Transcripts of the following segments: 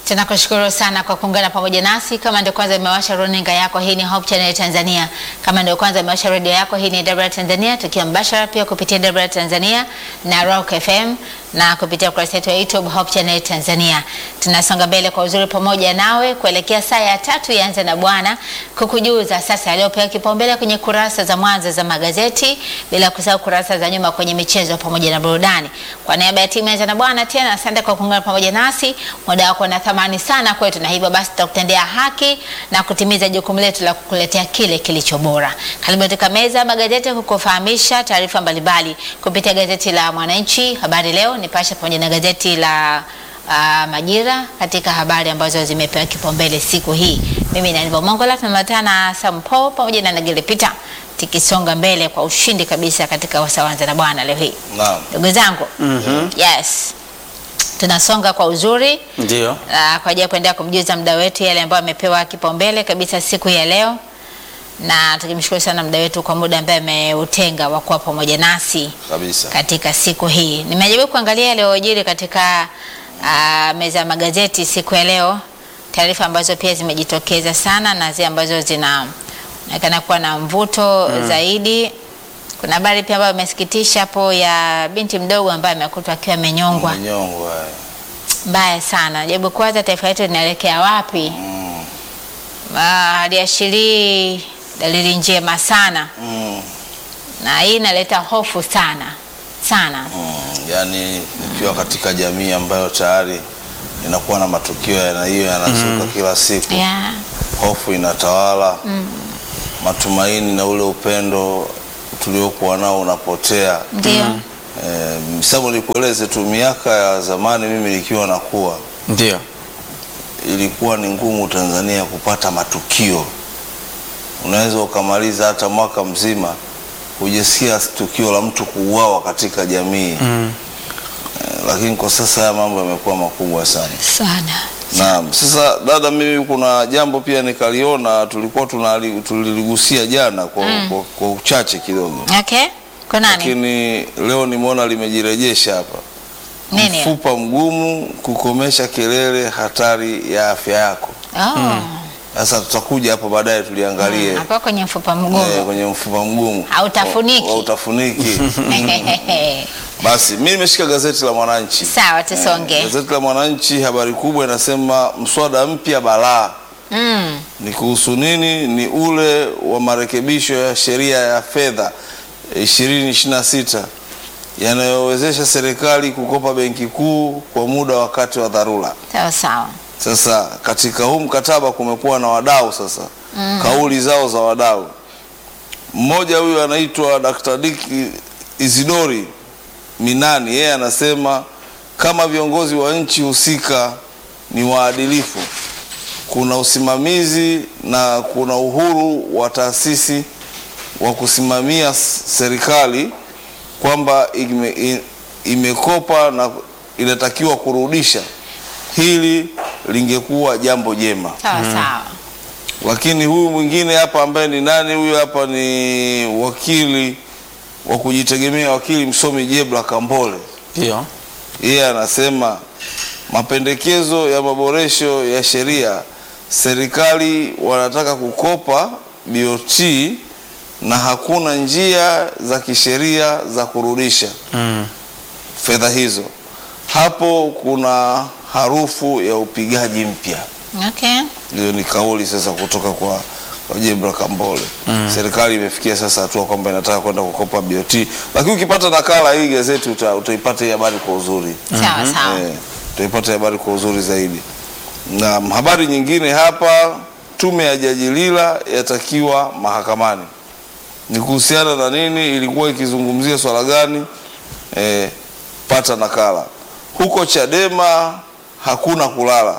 Tunakushukuru sana kwa kuungana pamoja nasi. Kama ndio kwanza imewasha runinga yako, hii ni Hope Channel Tanzania. Kama ndio kwanza imewasha redio yako, hii ni Debra Tanzania, tukiwa mbashara pia kupitia Debra Tanzania na Rock FM na kupitia ukurasa wetu wa YouTube Hope Channel Tanzania. Tunasonga mbele kwa uzuri pamoja nawe kuelekea saa ya tatu yaanze na Bwana kukujuza sasa yaliyopewa kipaumbele kwenye kurasa za mwanzo za magazeti, bila kusahau kurasa za nyuma kwenye michezo pamoja na burudani. Kwa niaba ya timu yaanze na Bwana, tena asante kwa kuungana pamoja nasi. Muda wako na thamani sana kwetu, na hivyo basi tutakutendea haki na kutimiza jukumu letu la kukuletea kile kilicho bora. Karibu katika meza ya magazeti kukufahamisha taarifa mbalimbali kupitia gazeti la Mwananchi, Habari Leo, Nipashe pamoja na gazeti la uh, Majira katika habari ambazo zimepewa kipaumbele siku hii. Mimi ni Aniva Mongola, tunamatana na Sam Paul pamoja na Nagile Peter tikisonga mbele kwa ushindi kabisa katika wasawanza na Bwana leo hii. Naam. Ndugu zangu, Mhm. yes, tunasonga kwa uzuri Ndio. uh, kwa ajili ya kuendelea kumjuza mda wetu yale ambayo amepewa kipaumbele kabisa siku ya leo, na tukimshukuru sana mda wetu kwa muda ambaye ameutenga wa kuwa pamoja nasi Kabisa. katika siku hii. Nimejaribu kuangalia yaliyojiri katika uh, meza ya magazeti siku ya leo, taarifa ambazo pia zimejitokeza sana na zile ambazo zinaonekana kuwa na mvuto zaidi. Kuna habari pia ambayo imesikitisha hapo ya binti mdogo ambaye amekutwa akiwa amenyongwa. Mnyongo haya. Mbaya sana. Jaribu kwanza, taifa letu linaelekea wapi? Mm. Ah, haliashirii dalili njema sana, Mm. na hii inaleta hofu sana sana. Mm. Yaani nikiwa katika jamii ambayo tayari inakuwa na matukio ya aina hiyo yanazuka kila siku, Yeah. hofu inatawala, matumaini na ule upendo tuliokuwa nao unapotea. Ndio. Eh, Sababu nikueleze tu, miaka ya zamani mimi nikiwa nakuwa Ndio. ilikuwa ni ngumu Tanzania kupata matukio. Unaweza ukamaliza hata mwaka mzima hujasikia tukio la mtu kuuawa katika jamii Mm. eh, lakini kwa sasa haya mambo yamekuwa makubwa sana. Sana. Naam, sasa dada, mimi kuna jambo pia nikaliona, tulikuwa tunali- tuliligusia jana kwa, kwa, kwa uchache kidogo, Okay. Kwa nani? lakini leo nimeona limejirejesha hapa. Nini? Mfupa mgumu kukomesha kelele, hatari ya afya yako. Oh. Sasa tutakuja hapo baadaye tuliangalie Hapo kwenye mfupa eh, mgumu. kwenye mfupa mgumu Hautafuniki. Wa- hautafuniki. Basi mimi nimeshika gazeti la Mwananchi. Sawa, tusonge. Gazeti la Mwananchi, habari kubwa inasema mswada mpya balaa. Mm. Ni kuhusu nini? Ni ule wa marekebisho ya sheria ya fedha 2026 yanayowezesha serikali kukopa benki kuu kwa muda wakati wa dharura. Sawa sawa. Sasa katika huu mkataba kumekuwa na wadau sasa, kauli zao za wadau. Mmoja huyu anaitwa Dr. Dick Isidori Minani, yeye anasema kama viongozi wa nchi husika ni waadilifu, kuna usimamizi na kuna uhuru wa taasisi wa kusimamia s- serikali kwamba ime, i- imekopa na inatakiwa kurudisha, hili lingekuwa jambo jema. Sawa sawa. Lakini huyu mwingine hapa ambaye ni nani? Huyu hapa ni wakili wa kujitegemea, wakili msomi Jebla Kambole. Ndio. Yeye anasema mapendekezo ya maboresho ya sheria, serikali wanataka kukopa BOT na hakuna njia za kisheria za kurudisha Mm. fedha hizo. Hapo kuna harufu ya upigaji mpya. Okay. Hiyo ni kauli sasa kutoka kwa kwa Jebra Kambole. Serikali imefikia sasa hatua kwamba inataka kwenda kukopa BOT, lakini ukipata nakala hii gazeti uta, utaipata hii habari kwa uzuri Sawa sawa. Eh, utaipata habari kwa uzuri zaidi. Na habari nyingine hapa, tume ya Jaji Lila yatakiwa mahakamani. Ni kuhusiana na nini? Ilikuwa ikizungumzia swala gani? Eh, pata nakala. Huko Chadema hakuna kulala,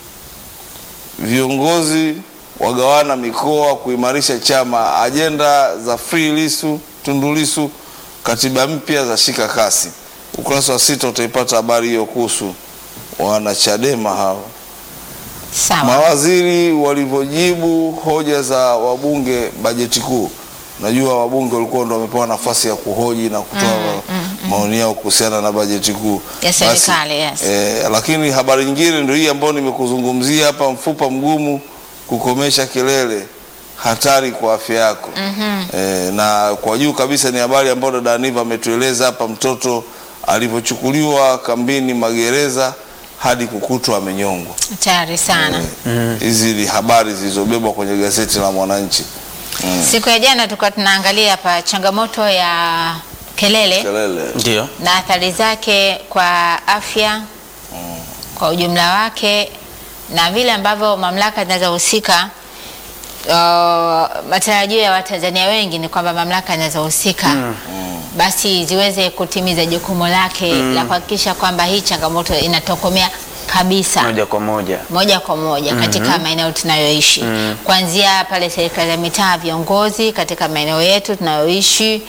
viongozi wagawana mikoa kuimarisha chama, ajenda za Free Lisu, Tundu Lissu, katiba mpya za shika kasi. Ukurasa wa sita utaipata habari hiyo kuhusu wana Chadema hawa Sawa. mawaziri walivyojibu hoja za wabunge bajeti kuu. Najua wabunge walikuwa ndo wamepewa nafasi ya kuhoji na kutoa maoni yao kuhusiana na bajeti kuu Ya serikali, yes. eh, lakini habari nyingine ndio hii ambayo nimekuzungumzia hapa, mfupa mgumu kukomesha kelele hatari kwa afya yako. Eh, na kwa juu kabisa ni habari ambayo dada Aniva ametueleza hapa, mtoto alivyochukuliwa kambini magereza hadi kukutwa amenyongwa. Hatari sana. Hizi ni habari zilizobebwa kwenye gazeti la Mwananchi. Mm. Siku ya jana tulikuwa tunaangalia hapa changamoto ya kelele Kelele. Ndio. na athari zake kwa afya kwa ujumla wake na vile ambavyo mamlaka zinazohusika. Uh, matarajio ya Watanzania wengi ni kwamba mamlaka zinazohusika basi ziweze kutimiza jukumu lake la kuhakikisha kwamba hii changamoto inatokomea kabisa Moja kwa moja. moja kwa moja katika maeneo tunayoishi kuanzia pale serikali ya mitaa, viongozi katika maeneo yetu tunayoishi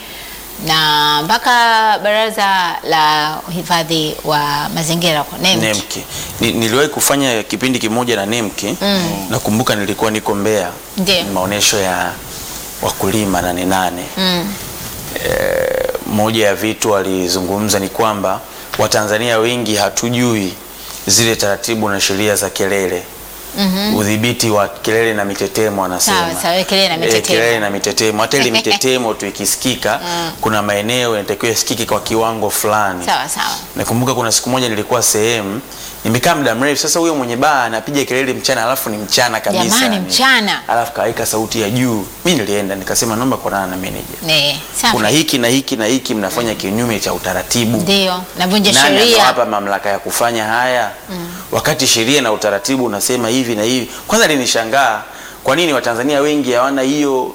na mpaka baraza la uhifadhi wa mazingira kwa NEMC. Nemki. Ni, niliwahi kufanya kipindi kimoja na Nemki. Nakumbuka nilikuwa niko Mbeya. Ndiyo. Maonesho ya wakulima nane nane. Mm. Eh, moja ya vitu walizungumza ni kwamba Watanzania wengi hatujui zile taratibu na sheria za kelele. Udhibiti wa kelele na mitetemo anasema. Sawa, sawa, kelele na Eh, mitetemo. kelele na mitetemo. Hata ile mitetemo tu ikisikika, kuna maeneo yanatakiwa isikike kwa kiwango fulani. Sawa sawa. Nakumbuka kuna siku moja nilikuwa sehemu nimekaa muda mrefu. Sasa huyo mwenye baa anapiga kelele mchana, alafu ni mchana kabisa, Jamani, yani. mchana. alafu kaweka sauti ya juu. Mi nilienda nikasema, naomba kuonana na meneja, Ne, safi. kuna hiki na hiki na hiki mnafanya kinyume cha utaratibu. Ndio, navunja Nani sheria. amewapa mamlaka ya kufanya haya wakati sheria na utaratibu unasema hivi na hivi? Kwanza linishangaa kwa nini Watanzania wengi hawana hiyo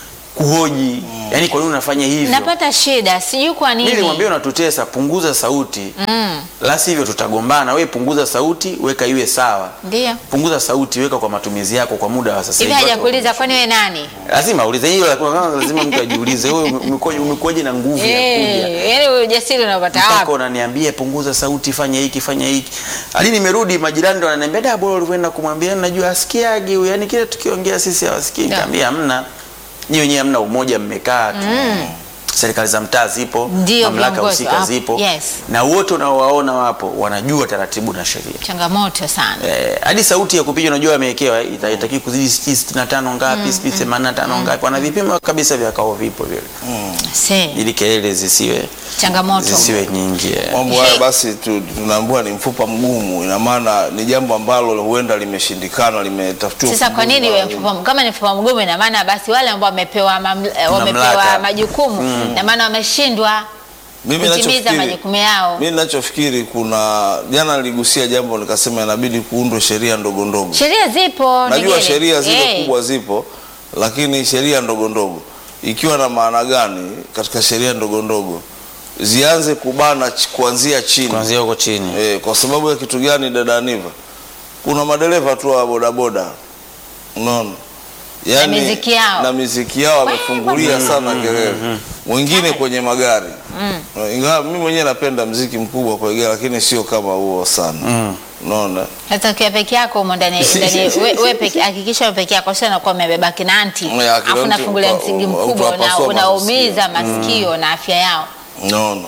kuhoji, yani kwa nini unafanya hivyo? Napata shida, sijui kwa Mimi nini. nilimwambia unatutesa, punguza sauti Mm, la sivyo tutagombana. We punguza sauti, weka iwe sawa. ndio. Punguza sauti, weka kwa matumizi yako kwa muda wa sasa Hivi hivi. hajakuuliza kwani wewe nani? Lazima ulize hiyo, la kwanza lazima mtu ajiulize, wewe umekuja umekuja na nguvu ya kuja Eh, yaani ujasiri unapata mpaka wapi? unaniambia punguza sauti, fanya hiki, fanya hiki. Hadi nimerudi majirani ndo wananiambia da, bora ulivyoenda kumwambia, najua asikiagi huyu, yani kile tukiongea sisi hawasikii. Da. Nikamwambia hamna, nyinyi wenyewe hamna umoja, mmekaa tu serikali za mtaa zipo, Ndio, mamlaka viongozi husika wapo. zipo, Yes. na wote unaowaona wapo wanajua taratibu na sheria. Changamoto sana. Eh, hadi sauti ya kupiga unajua wamewekewa ita- itakii kuzidi sijui sitini na tano ngapi sijui themanini na tano ngapi, wana vipimo kabisa vya kao vipo vile, Se, ili kelele zisiwe changamoto. zisiwe nyingi. eh. Mambo haya basi tu- tunaambiwa ni mfupa mgumu, ina maana ni jambo ambalo huenda limeshindikana, limetafutiwa. Sasa kwa ufumbuzi nini mara iwe nyingi. mfupa kama ni mfupa mgumu, ina maana basi wale ambao wamepewa maml- eh, wamepewa Mamlaka. majukumu ina maana wameshindwa Mimi kutimiza nachofikiri- majukumu yao. Mimi ninachofikiri kuna jana niligusia jambo nikasema inabidi kuundwe sheria ndogo ndogo. Sheria zipo, Najua Negere. sheria zile Eh, kubwa zipo, lakini sheria ndogo ndogo ikiwa na maana gani katika sheria ndogo ndogo zianze kubana ch- kuanzia chini Kuanzia huko chini. e, kwa sababu ya kitu gani dada Aniva? Kuna madereva tu wa bodaboda unaona Yaani, miziki yao. na miziki yao wamefungulia sana kelele wengine kwenye magari ingawa mimi mwenyewe napenda mziki mkubwa kwa gari lakini sio kama huo sana unaona Hata ukiwa peke yako humo ndani ndani we, we peke hakikisha wewe peke yako sio unakuwa umebeba kinanti. Ya, kinanti Alafu unafungulia upa- msingi upa- mkubwa una, utawapasua unaumiza masikio na afya yao. Naona.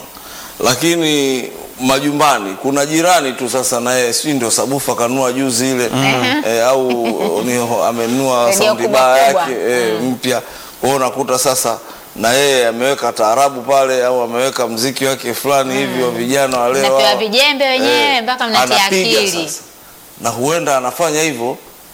Lakini majumbani kuna jirani tu sasa naye si ndio sabufa kanua juzi ile eh, au ni amenunua Radio saundi kubwa baa kubwa. yake eh, mpya. Kwa hiyo unakuta sasa na yeye ameweka taarabu pale au ameweka mziki wake fulani hivi wa vijana wale Mnapewa wao. vijembe wenyewe mpaka mnatia anapiga akili. sasa. Na huenda anafanya hivyo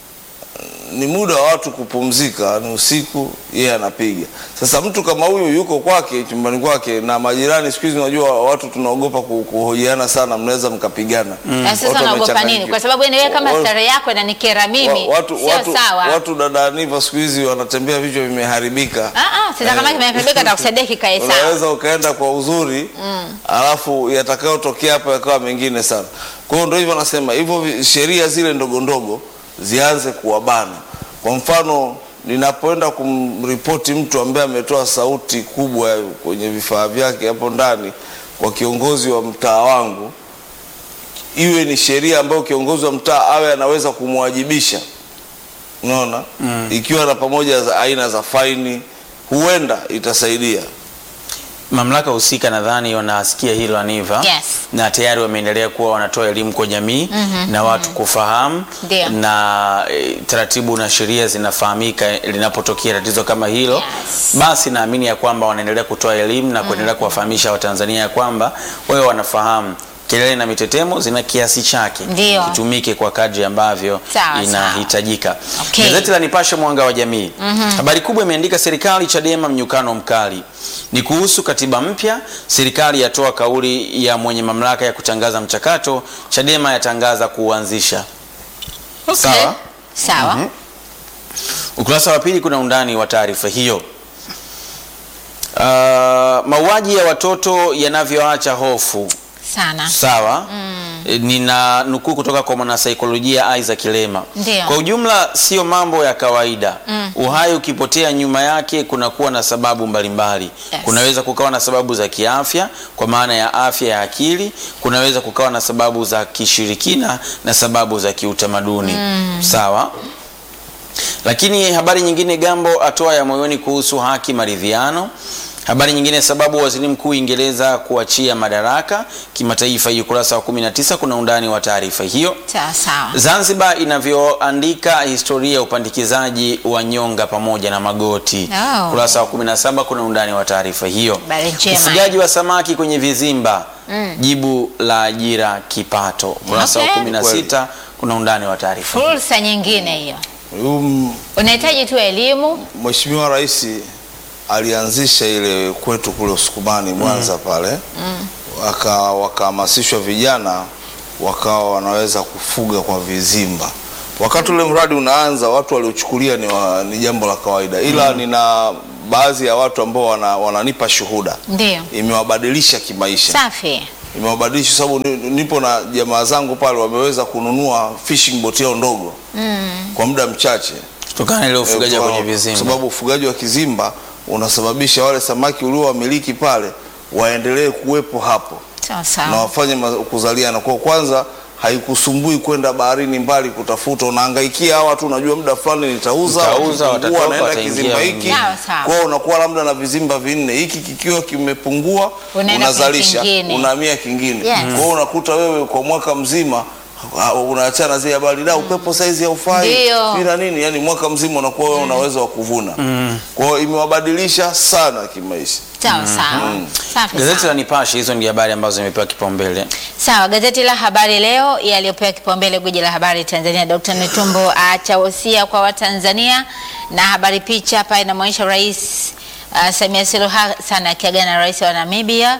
ni muda wa watu kupumzika, ni usiku, yeye anapiga. Sasa mtu kama huyu yuko kwake chumbani kwake, na majirani, siku hizi unajua watu tunaogopa ku- kuhojiana sana, mnaweza mkapigana. Na sasa Watu unaogopa nini? wamechanganyikiwa. Kwa sababu wewe kama Wa- starehe yako inanikera mimi, wa- watu, sio watu, sawa. watu dada Aniva siku hizi wanatembea vichwa vimeharibika. Ah ah, sasa kama kimeharibika atakusaidia kikae sawa. unaweza ukaenda kwa uzuri alafu yatakayotokea hapo yakawa mengine sana. Kwa hiyo ndio hivyo nasema hivyo, vi- sheria zile ndogo ndogo zianze kuwabana. Kwa mfano, ninapoenda kumripoti mtu ambaye ametoa sauti kubwa kwenye vifaa vyake hapo ndani kwa kiongozi wa mtaa wangu, iwe ni sheria ambayo kiongozi wa mtaa awe anaweza kumwajibisha unaona ikiwa na pamoja za aina za faini huenda itasaidia mamlaka husika nadhani wanasikia hilo Aniva Yes. na tayari wameendelea kuwa wanatoa elimu kwa jamii na watu kufahamu Ndio. na e, taratibu na sheria zinafahamika linapotokea tatizo kama hilo Yes. basi naamini ya kwamba wanaendelea kutoa elimu na kuendelea kuwafahamisha Watanzania ya kwamba wewe wanafahamu kelele na mitetemo zina kiasi chake Ndio. kitumike kwa kadri ambavyo Sawa, inahitajika. Okay. Gazeti la Nipashe mwanga wa jamii habari kubwa imeandika serikali Chadema mnyukano mkali ni kuhusu katiba mpya. Serikali yatoa kauli ya mwenye mamlaka ya kutangaza mchakato, Chadema yatangaza kuuanzisha. Sawa. Sawa. Ukurasa wa pili kuna undani wa taarifa hiyo. Uh, mauaji ya watoto yanavyoacha hofu Sana. sawa E, nina nukuu kutoka kwa mwanasaikolojia Isaac Lema. Ndio. Kwa ujumla sio mambo ya kawaida. Uhai ukipotea nyuma yake kunakuwa na sababu mbalimbali. Yes. Kunaweza kukawa na sababu za kiafya kwa maana ya afya ya akili, kunaweza kukawa na sababu za kishirikina na sababu za kiutamaduni. Sawa? Lakini habari nyingine, Gambo atoa ya moyoni kuhusu haki maridhiano. Habari nyingine, sababu waziri mkuu Uingereza kuachia madaraka kimataifa. Hii ukurasa wa 19 kuna undani wa taarifa hiyo. Sawa sawa. Zanzibar inavyoandika historia ya upandikizaji wa nyonga pamoja na magoti. Oh. Ukurasa wa 17 kuna undani wa taarifa hiyo. Habari njema. Ufugaji wa samaki kwenye vizimba, jibu la ajira kipato. Ukurasa Okay. wa 16 kuna undani wa taarifa. hiyo. Fursa nyingine hiyo. Huyu Unahitaji tu elimu. Mheshimiwa Rais alianzisha ile kwetu kule Usukumani Mwanza pale waka wakahamasishwa vijana wakawa wanaweza kufuga kwa vizimba. Wakati ule mradi unaanza, watu waliochukulia ni, wa, ni jambo la kawaida, ila nina baadhi ya watu ambao wana, wananipa shuhuda, Ndio. imewabadilisha kimaisha Safi. imewabadilisha sababu ni- nipo na jamaa zangu pale wameweza kununua fishing boat yao ndogo kwa muda mchache Kutokana na ile ufugaji Eh, wa kwa- kwenye vizimba. kwa sababu ufugaji wa kizimba unasababisha wale samaki uliowamiliki pale waendelee kuwepo hapo Sawa na sawa. wafanye ma- kuzaliana. Kwa kwanza haikusumbui kwenda baharini mbali kutafuta, unahangaikia hawa tu, unajua muda fulani nitauza, Nitauza, wakipungua, watatoka, naenda wataingia kizimba hiki. wengine. Sawa, sawa. Kwa hiyo unakuwa labda na vizimba vinne, hiki kikiwa kimepungua, Unaenda unazalisha, kwenye kingine. unahamia kingine. Yes. Kwa hiyo unakuta wewe kwa mwaka mzima ah, unaachana zile habari da upepo saizi haufai Ndio. bila nini, yani mwaka mzima unakuwa wewe una uwezo wa kuvuna. Kwa hiyo imewabadilisha sana kimaisha. Sawa sawa. Safi Gazeti sana. la Nipashe, hizo ndio habari ambazo zimepewa kipaumbele. Sawa, gazeti la Habari Leo yaliyopewa kipaumbele gwiji la habari Tanzania, Dr. Netumbo aacha wosia kwa Watanzania, na habari picha hapa inamwonyesha Rais uh, Samia Suluhu Hassan akiagana na rais wa Namibia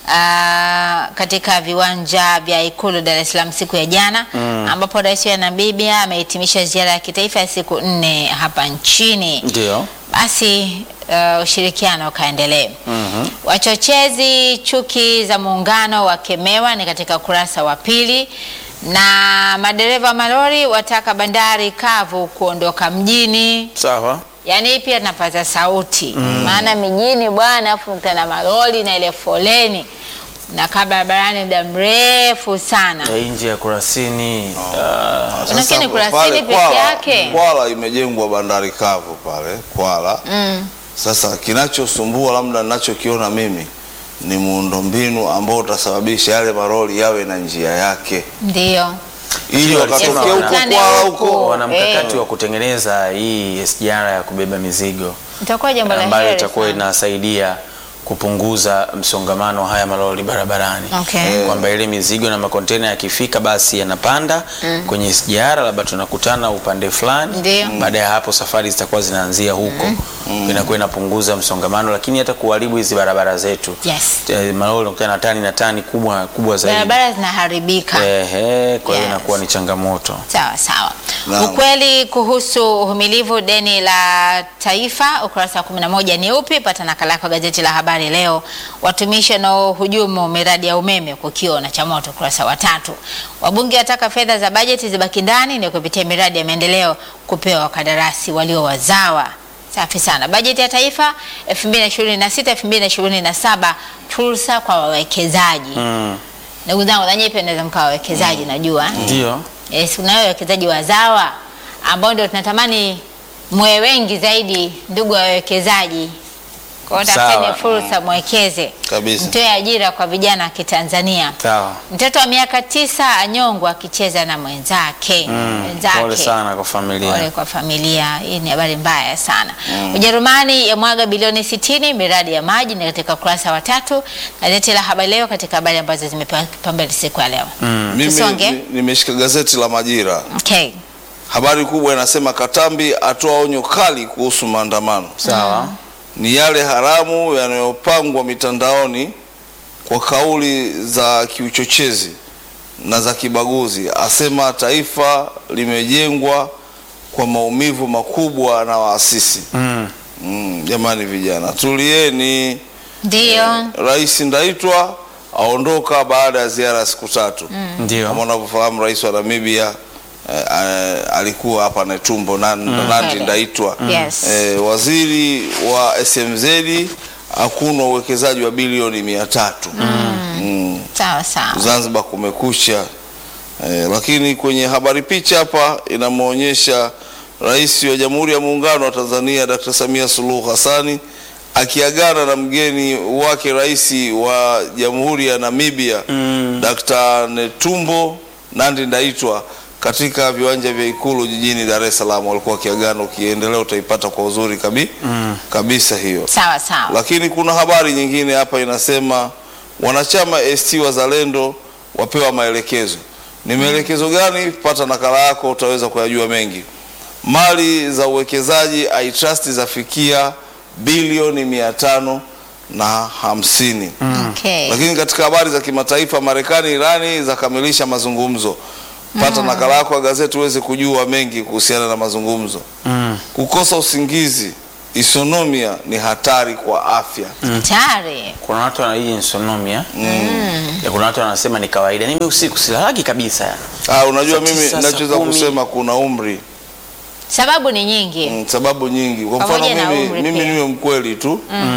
uh, katika viwanja vya Ikulu Dar es Salaam siku ya jana ambapo rais wa Namibia amehitimisha ziara ya kitaifa ya siku nne hapa nchini Ndio. basi uh, ushirikiano ukaendelee. Wachochezi chuki za muungano wakemewa, ni katika ukurasa wa pili. Na madereva wa malori wataka bandari kavu kuondoka mjini. Sawa. Yaani hii pia tunapaza sauti, maana mijini bwana, afu mkutana na malori na ile foleni nakaa barabarani muda mrefu sana. Ya nje ya Kurasini. Sasa Unafikiri Kurasini pale peke Kwala- yake? Kwala imejengwa bandari kavu pale Kwala. Sasa kinachosumbua labda ninachokiona mimi ni muundombinu ambao utasababisha yale maroli yawe na njia yake, Ndio. ili walisema wakatokea huko wana- Kwala huko. huko wana mkakati Eh. wa kutengeneza hii SGR ya kubeba mizigo Itakuwa jambo la ambayo heri itakuwa sana. inasaidia kupunguza msongamano wa haya malori barabarani. Okay. Kwamba ile mizigo na makontena yakifika basi yanapanda kwenye SGR, labda tunakutana upande fulani. Ndio. Baada ya hapo safari zitakuwa zinaanzia huko, inakuwa inapunguza msongamano, lakini hata kuharibu hizi barabara zetu. Yes. Eh, Malori unakutana na tani na tani kubwa kubwa zaidi. Barabara zinaharibika. Ehe, kwa hiyo Yes. inakuwa ni changamoto. Sawa sawa. Naam. Ukweli kuhusu uhimilivu deni la taifa ukurasa wa 11 ni upi? Pata nakala yako gazeti la Habari Leo. Watumishi wanaohujumu miradi ya umeme kukiwa na cha moto ukurasa wa tatu. Wabunge wataka fedha za bajeti zibaki ndani ni kupitia miradi ya maendeleo kupewa wakandarasi walio wazawa. Safi sana. Bajeti ya taifa 2026 2027 fursa kwa wawekezaji. Mm. Ndugu zangu, nanyi pia naweza mkawa wawekezaji najua. Ndio. Yes, kuna wale wawekezaji wazawa ambao ndio tunatamani mwe wengi zaidi, ndugu wawekezaji, Kwa hiyo Sawa. tafuteni fursa, mwekeze, Kabisa. mtoe ajira kwa vijana wa Kitanzania. Sawa. Mtoto wa miaka tisa anyongwa akicheza na mwenzake mwenzake. Pole sana kwa familia. Pole kwa familia. Hii ni habari mbaya sana. Ujerumani yamwaga bilioni 60 miradi ya maji, ni katika ukurasa wa tatu gazeti la Habari Leo, katika habari ambazo zimepewa kipaumbele siku ya leo. Mimi Tusonge. ni- nimeshika gazeti la Majira. Okay. Habari kubwa inasema Katambi atoa onyo kali kuhusu maandamano. Sawa. Ni yale haramu yanayopangwa mitandaoni kwa kauli za kiuchochezi na za kibaguzi. Asema taifa limejengwa kwa maumivu makubwa na waasisi. Mm. Mm, jamani vijana, tulieni. Ndio. Rais Ndaitwa aondoka baada ya ziara ya siku tatu. Ndio. Kama unavyofahamu rais wa Namibia eh, eh, alikuwa hapa Netumbo na Nandi Kweli. Ndaitwa. Yes. Eh, waziri wa SMZ hakuna uwekezaji wa bilioni mia tatu mm. Sawa sawa. Zanzibar kumekucha eh, lakini kwenye habari picha hapa inamwonyesha rais wa Jamhuri ya Muungano wa Tanzania Dr. Samia Suluhu Hassani akiagana na mgeni wake rais wa Jamhuri ya Namibia Dr. Netumbo Nandi Ndaitwa katika viwanja vya Ikulu jijini Dar es Salaam. Walikuwa wakiagana, ukiendelea utaipata kwa uzuri kabi, kabisa hiyo. Sawa sawa. Lakini kuna habari nyingine hapa inasema wanachama ACT Wazalendo wapewa maelekezo. Ni maelekezo gani? Pata nakala yako utaweza kuyajua mengi. Mali za uwekezaji iTrust zafikia bilioni mia tano na hamsini. Okay. Lakini katika habari za kimataifa, Marekani Irani zakamilisha mazungumzo. Pata nakala yako ya gazeti uweze kujua mengi kuhusiana na mazungumzo. Mm. Kukosa usingizi, isonomia ni hatari kwa afya. Hatari. Kuna watu wana hii insomnia. Ya kuna watu wanasema ni kawaida. Mimi usiku silalagi kabisa. Ah, unajua Saa mimi tisa, saa nachoweza kumi. kusema kuna umri Sababu ni nyingi. mm, sababu nyingi. Kwa mfano Pamoja na mimi, umri mimi pia. niwe mkweli tu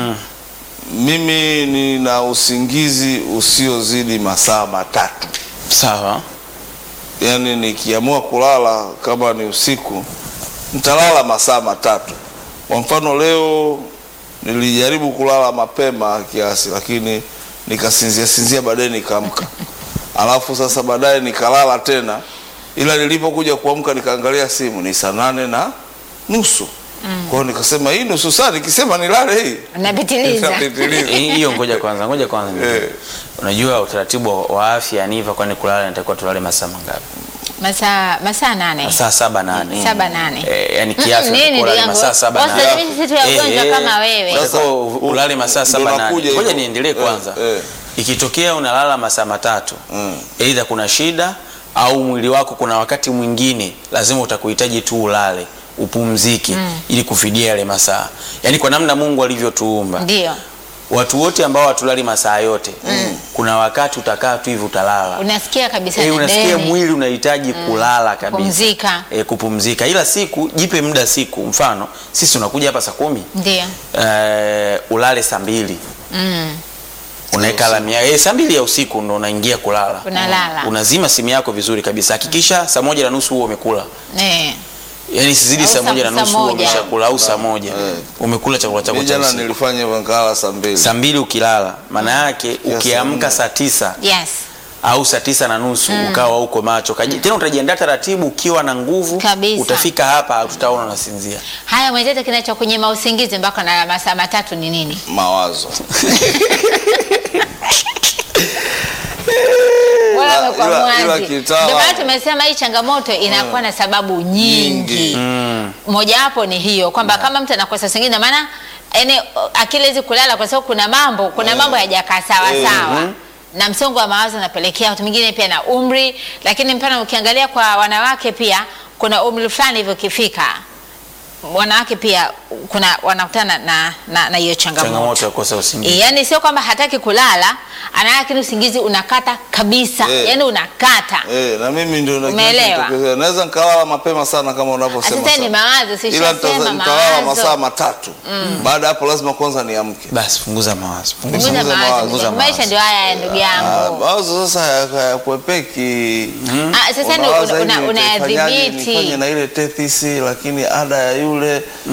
mimi nina usingizi usiozidi masaa matatu, Sawa. yaani nikiamua kulala kama ni usiku nitalala masaa matatu. Kwa mfano leo nilijaribu kulala mapema kiasi, lakini nikasinzia sinzia, baadaye nikaamka, alafu sasa baadaye nikalala tena, ila nilipokuja kuamka nikaangalia simu ni saa nane na nusu. Kwa hiyo nikasema hii nusu saa nikisema nilale hii Unapitiliza. Nitapitiliza. Eh, Hiyo ngoja kwanza, ngoja kwanza. Eh. Unajua utaratibu wa afya ni hivyo, kwani kulala inatakiwa tulale masaa mangapi? Masaa masaa nane. Masaa saba nane. Saba nane. Eh, yani Mm, kiafya nini unatakiwa ulale ndugu masaa yangu? saba Wasa nane. mimi sisi tu wagonjwa Eh, kama wewe. unatakiwa Sasa, ulale masaa ndo saba nane. nakuja Ngoja hivyo. niendelee Eh, kwanza. eh. Ikitokea unalala masaa matatu, Mm. aidha kuna shida au mwili wako kuna wakati mwingine lazima utakuhitaji tu ulale upumzike ili kufidia yale masaa. Yaani kwa namna Mungu alivyotuumba Ndio. watu wote ambao hatulali masaa yote kuna wakati utakaa tu hivi utalala Unasikia kabisa Eh, na unasikia ndeni. mwili unahitaji kulala kabisa Kupumzika. Eh, kupumzika ila siku jipe muda siku mfano sisi unakuja hapa saa kumi Ndio. eh, ulale saa mbili Mm. unaweka alarm ya eh, saa mbili ya usiku ndo unaingia kulala Unalala. unazima simu yako vizuri kabisa hakikisha saa moja na nusu huo umekula Eh. yaani sizidi Au saa saa- moja na saa nusu huo moja. umeshakula au saa moja Eh. umekula chakula chako Mimi cha jana usiku nilifanya hivyo nikalala saa mbili. saa mbili ukilala maana yake ukiamka saa tisa Yes. au saa tisa na nusu ukawa uko macho Kaji, tena utajiandaa taratibu ukiwa na nguvu Kabisa. utafika hapa tutaona unasinzia Haya mwenzetu, kinachokunyima usingizi mpaka na masaa matatu ni nini? Mawazo. Bora Ila- umekuwa ila- ila mwazi. kitaalamu- Ndio maana tumesema hii changamoto inakuwa na sababu nyingi. Nyingi. Mojawapo ni hiyo kwamba kama mtu anakosa usingizi na maana yani akili hizi kulala kwa sababu kuna mambo kuna mambo hayajakaa sawa Eh, sawa. Na msongo wa mawazo unapelekea watu mwingine pia na umri, lakini mpana ukiangalia kwa wanawake pia kuna umri fulani hivyo kifika wanawake pia kuna wanakutana na na na hiyo changamoto. changamoto ya kukosa E, usingizi yani sio kwamba hataki kulala, ana lakini usingizi unakata kabisa. Eh. Yani unakata. Eh, na mimi ndio na- Umeelewa? kinachotokea. Naweza nikalala mapema sana kama unavyosema. Sasa ni sana. mawazo, si Ila shasema nitaza- nitalala mawazo. masaa matatu. Baada ya hapo lazima kwanza niamke. basi punguza mawazo Punguza Punguza mawazo. mawazo. Punguza Maisha mawazo. ndio haya ya ndugu Ah, yangu. Mawazo sasa haya- hayakwepeki. Ah, sasa ni Unawaza una- hivi una- nitaifanyaje, unayadhibiti. nifanye na ile tethisi lakini ada ya yule na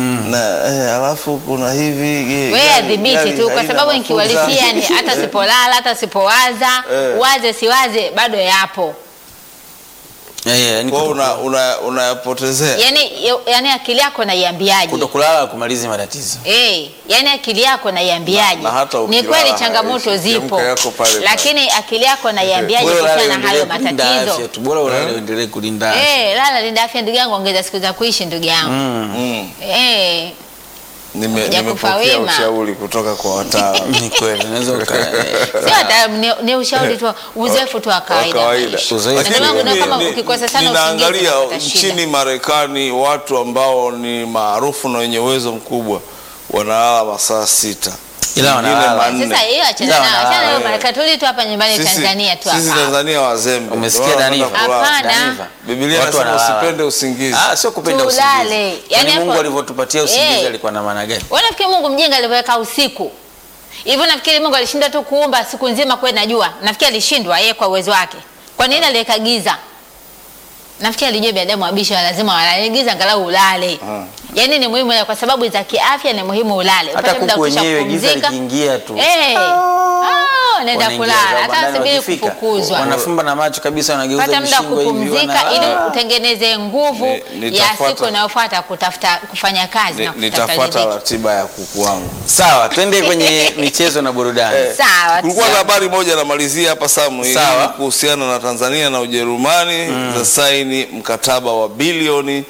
eh, alafu kuna hivi eh, wewe gari- adhibiti gari tu, kwa haina sababu mafuta. nikiwalisia ni hata sipolala hata sipowaza Eh. waze siwaze bado yapo. Eh, eh, yani Kwa hiyo kuto- una una unayapotezea Yani, yani akili yako naiambiaje? kutokulala kumalizi matatizo. Eh, yani akili yako naiambiaje? Na- na hata Ni ukilala kweli changamoto haishi, zipo, kiamka yako pale pale. lakini akili yako naiambiaje Bora ulale kuhusiana na hayo uendelee kulinda matatizo? afya tu. Bora ulale uendelee kulinda afya. Eh, lala linda afya ndugu yangu, ongeza siku za kuishi ndugu yangu. mm. Eh, Nime- Kuja kufa nimepokea wema. ushauri kutoka kwa wataalamu Ni kweli, unaweza uka sio hata ni, ni ushauri tu, uzoefu tu wa wa kawaida. kawaida. maisha. Uzoefu. Na Lakini ndio maana mimi kama ni- ukikosa sana usingizi ninaangalia unapata shida. nchini Marekani watu ambao ni maarufu na wenye uwezo mkubwa wanalala masaa sita Ila Wengine wanalala. manne. Sasa hiyo achana Sawa, nayo, achana sawa, nayo eh. Marekani. Tuli tu hapa nyumbani Sisi- Tanzania tu sisi hapa. Tanzania wazembe Umesikia Ndio maana Daniva? wanapenda kulala. Hapana. Daniva. Biblia Watu inasema wanalala. usipende usingizi. Ah, sio kupenda Tulale. usingizi. Yani Yaani Mungu hapo- alivyotupatia usingizi Eh. alikuwa na maana gani? Wewe nafikiri Mungu mjinga alivyoweka usiku hivyo? Nafikiri Mungu alishinda tu kuumba siku nzima kuwe na jua? Nafikiri alishindwa yeye kwa uwezo wake. Kwa nini aliweka giza? Nafikiri alijua binadamu wabishi wa lazima walale giza, angalau ulale. Ah. Yaani ni muhimu kwa sababu za kiafya, ni muhimu ulale, Hata upate muda wa kuku kutosha wenyewe giza kupumzika. likiingia tu. Eh, ah, nenda wanaingia kulala, zao hata bandani subiri wakifika, kufukuzwa. Wanafumba na macho kabisa wanageuza pata muda wa mishingo hivi, kupumzika wana- ili Ah. utengeneze nguvu Ni- ya nitafuata- siku inayofuata kutafuta kufanya kazi Ni- na kutafuta Nitafuata riziki. ratiba ya kuku wangu. Sawa, twende kwenye michezo na burudani. Sawa. Kulikuwa na sawa. habari moja namalizia hapa Samu, hii Sawa. ni kuhusiana na Tanzania na Ujerumani za saini mkataba wa bilioni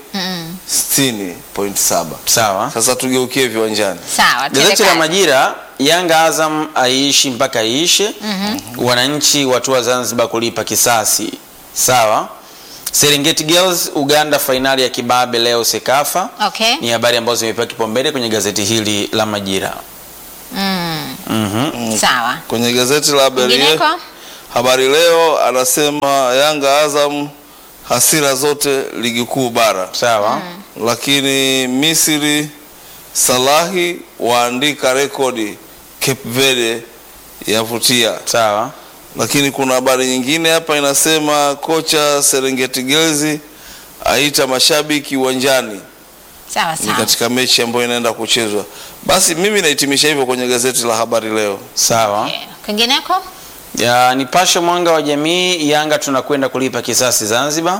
60.7. Sawa. Sasa tugeukie viwanjani. Sawa, Gazeti la tuende Majira, Yanga Azam aishi mpaka iishe. Wananchi watua Zanzibar kulipa kisasi. Sawa. Serengeti Girls Uganda fainali ya kibabe leo Sekafa. Okay. Ni habari ambazo zimepewa kipaumbele kwenye gazeti hili la Majira. Mm, Mhm. sawa. Kwenye gazeti la habari, Kwingineko? habari leo anasema Yanga Azam hasira zote ligi kuu bara, Sawa. lakini Misri Salahi waandika rekodi Cape Verde yavutia. Sawa. Lakini kuna habari nyingine hapa inasema kocha Serengeti Girls aita mashabiki uwanjani Sawa ni sawa. katika mechi ambayo inaenda kuchezwa. Basi mimi nahitimisha hivyo kwenye gazeti la habari leo. Sawa. Okay. Kwingineko? Ya, Nipashe mwanga wa jamii, Yanga tunakwenda kulipa kisasi Zanzibar.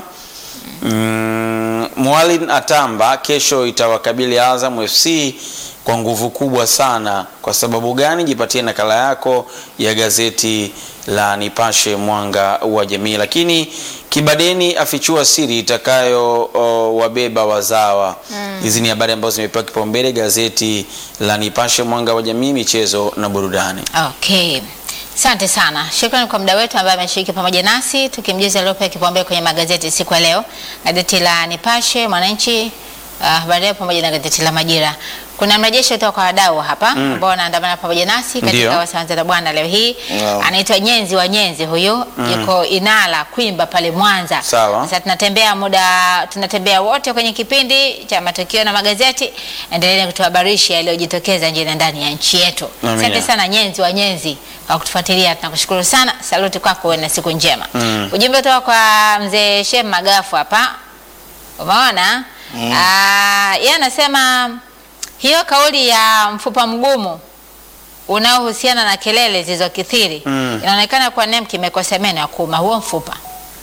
Mm, Mwalin atamba kesho itawakabili Azam FC kwa nguvu kubwa sana. Kwa sababu gani? Jipatie nakala yako ya gazeti la Nipashe mwanga wa jamii. Lakini Kibadeni afichua siri itakayo o, wabeba wazawa. Hizi ni habari ambazo zimepewa kipaumbele gazeti la Nipashe mwanga wa jamii, michezo na burudani. Okay. Asante sana. Shukrani kwa muda wetu ambaye ameshiriki pamoja nasi tukimjuza aliyopewa kipaumbele kwenye magazeti siku ya leo. Gazeti la Nipashe, Mwananchi, uh, Habari Leo pamoja na gazeti la Majira. Kuna mrejesho kutoka kwa wadau hapa ambao wanaandamana pamoja nasi Ndio. katika Wasanza na Bwana leo hii. Wow. Anaitwa Nyenzi wa Nyenzi huyo, yuko Inala Kwimba pale Mwanza. Sawa. Sasa tunatembea muda tunatembea wote kwenye kipindi cha matukio na magazeti. Endeleeni kutuhabarisha yaliyojitokeza nje na ndani ya nchi yetu. Amina. Asante sana Nyenzi wa Nyenzi kwa kutufuatilia, tunakushukuru sana. Saluti kwako, uwe na siku njema. Mm. Ujumbe kutoka kwa mzee Shem Magafu hapa, umeona Ah, yeye anasema hiyo kauli ya mfupa mgumu unaohusiana na kelele zilizokithiri Mm. inaonekana kuwa NEMC imekosa meno ya kuuma huo mfupa.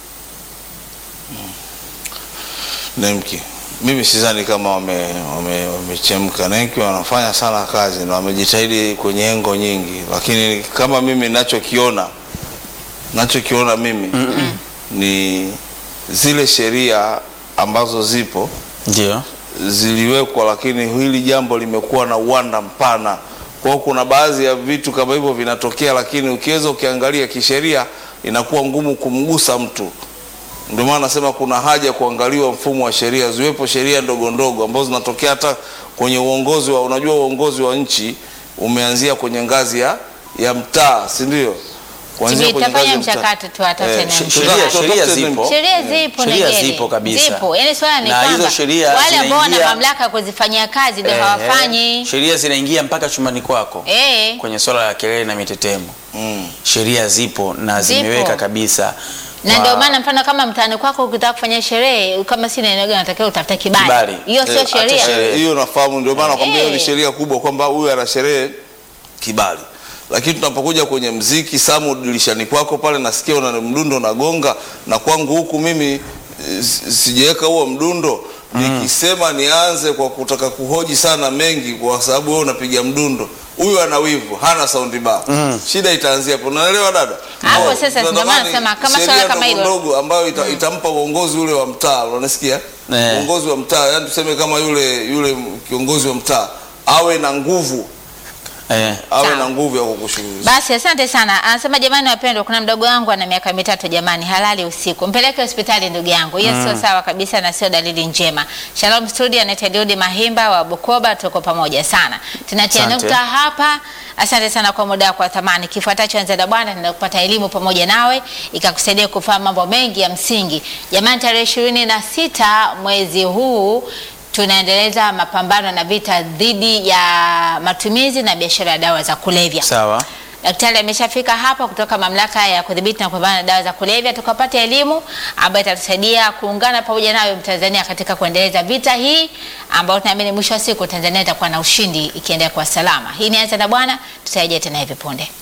Nemki, mimi sidhani kama wame- wame- wamechemka. Nemki wanafanya sana kazi na wamejitahidi kwenye engo nyingi, lakini kama mimi ninachokiona nachokiona mimi ni zile sheria ambazo zipo Ndio. ziliwekwa, lakini hili jambo limekuwa na uwanda mpana. Kwa hiyo kuna baadhi ya vitu kama hivyo vinatokea, lakini ukiweza ukiangalia kisheria inakuwa ngumu kumgusa mtu. Ndio maana nasema kuna haja kuangaliwa mfumo wa sheria, ziwepo sheria ndogo ndogo ambazo zinatokea hata kwenye uongozi wa, unajua uongozi wa nchi umeanzia kwenye ngazi ya, ya mtaa, si ndio? Kuanzia Tibi, kwenye ngazi tafanya ya mtaa. mchakato tu watafute Eh, NEMC. sh- Sheria, tuta- sheria tutafute zipo. NEMC. Sheria zipo Sheria Negere. zipo kabisa. Zipo. Yaani swala ni Na hizo kwamba sheria wale ambao wana zinaingia- mamlaka ya kuzifanyia kazi ndio Eh, hawafanyi. Sheria zinaingia mpaka chumbani kwako Eh. kwenye swala la kelele na mitetemo. Mm. Sheria zipo na Zipo. zimeweka kabisa na Wa- ndio maana mfano kama mtaani kwako ukitaka kufanya sherehe kama si eneo gani unatakiwa utafute kibali. Kibali. Hiyo sio Eh, hata sheria. sherehe. Eh, hiyo nafahamu, ndio maana nakwambia hiyo ni Eh. sheria kubwa kwamba huyu ana sherehe kibali. Lakini tunapokuja kwenye mziki, Samu, dirishani kwako pale nasikia una mdundo unagonga, na kwangu huku mimi eh, si- sijaweka huo mdundo nikisema nianze kwa kutaka kuhoji sana mengi, kwa sababu wewe unapiga mdundo, huyu ana wivu, hana saundi bar. Shida itaanzia hapo, unaelewa dada? Hapo Oh, sasa ndio maana tunatamani nasema kama sheria swala kama ndogo hilo. ndogo ambayo ita, itampa uongozi ule wa mtaa, unasikia? Eh. Uongozi wa mtaa, yani tuseme kama yule yule kiongozi wa mtaa awe na nguvu, Eh. awe Sawa. na nguvu ya kukushughulikia. Basi asante sana. Anasema jamani, wapendwa, kuna mdogo wangu ana miaka mitatu jamani, halali usiku, mpeleke hospitali ndugu yangu. Hiyo sio sawa kabisa na sio dalili njema. Shalom studio, anaitwa Daudi Mahimba wa Bukoba, tuko pamoja sana. Tunatia Asante. nukta hapa. Asante sana kwa muda wako wa thamani. Kifuatacho anza na Bwana, tunaenda kupata elimu pamoja nawe ikakusaidia kufahamu mambo mengi ya msingi. Jamani, tarehe ishirini na sita mwezi huu tunaendeleza mapambano na vita dhidi ya matumizi na biashara ya dawa za kulevya. Sawa. Daktari ameshafika hapa kutoka mamlaka ya kudhibiti na kupambana na dawa za kulevya, tukapata elimu ambayo itatusaidia kuungana pamoja nawe Mtanzania katika kuendeleza vita hii ambayo tunaamini mwisho wa siku Tanzania itakuwa na ushindi ikiendelea kwa salama. Hii ni Anza na Bwana, tutarejea tena hivi punde.